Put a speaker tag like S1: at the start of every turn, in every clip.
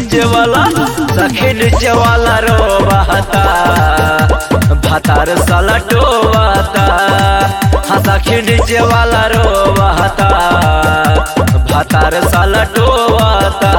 S1: नीचे वाला सखी नीचे वाला रोवाता भातार साला टोवाता हाँ सखी नीचे वाला रोवाता भातार साला टोवाता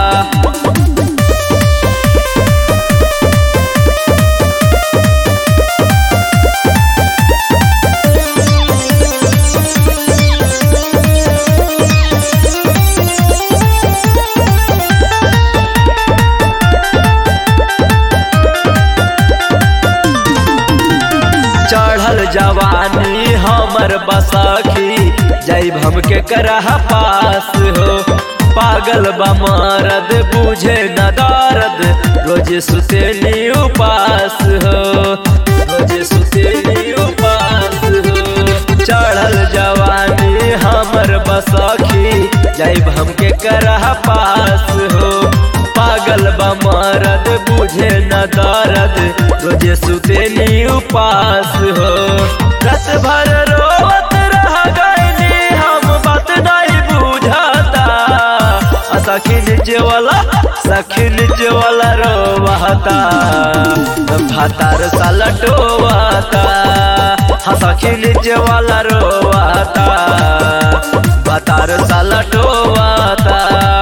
S1: चढ़ल जवानी हमर बसखी जैब हमके करह पास हो पागल बा मरद बुझे न दर्द रोज सुतेली उपास हो रोज सुतेली उपास हो चढ़ल जवानी हमर बसखी जैब हमके करह पास हो पागल बा मरद बुझे न दर्द रोज सुतेली उपास हो रत भर रोवत रह गईनी हम बात नहीं बुझाता आ सखी नीचे वाला सखी नीचे वाला रोवाता भातार साला टोवाता हाँ सखी नीचे वाला रोवाता भातार साला टोवाता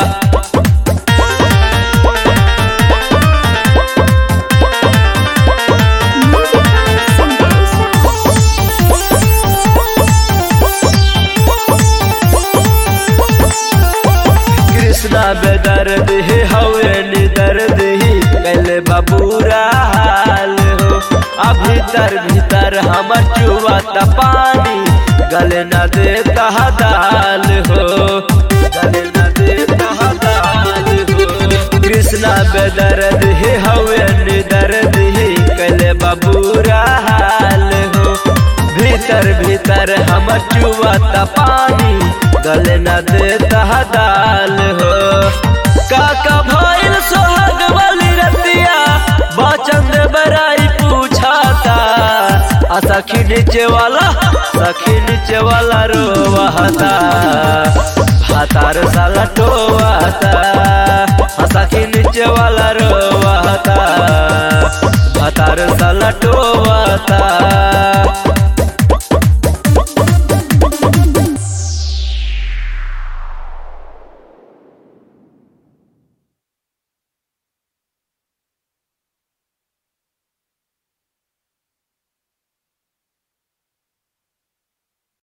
S2: Music by Sandesh
S1: कृष्णा बेदर्द ही हवे निदर्द ही पहले बबूरा हाल हो अब भीतर भीतर हम चुआता पानी गले न देता दाल हो गले न देता दाल हो कृष्णा बेदर्द ही हवे निदर्द ही पहले बबूरा हाल हो भीतर भीतर हम चुआता पानी गले न देता दाल हो काका भइल सोहाग वाली रतिया बचन दे बराई पूछाता आ सखी नीचे वाला सखी नीचे वाला रोवाता भातार साला टोवाता आ सखी नीचे वाला रोवाता भातार साला टोवा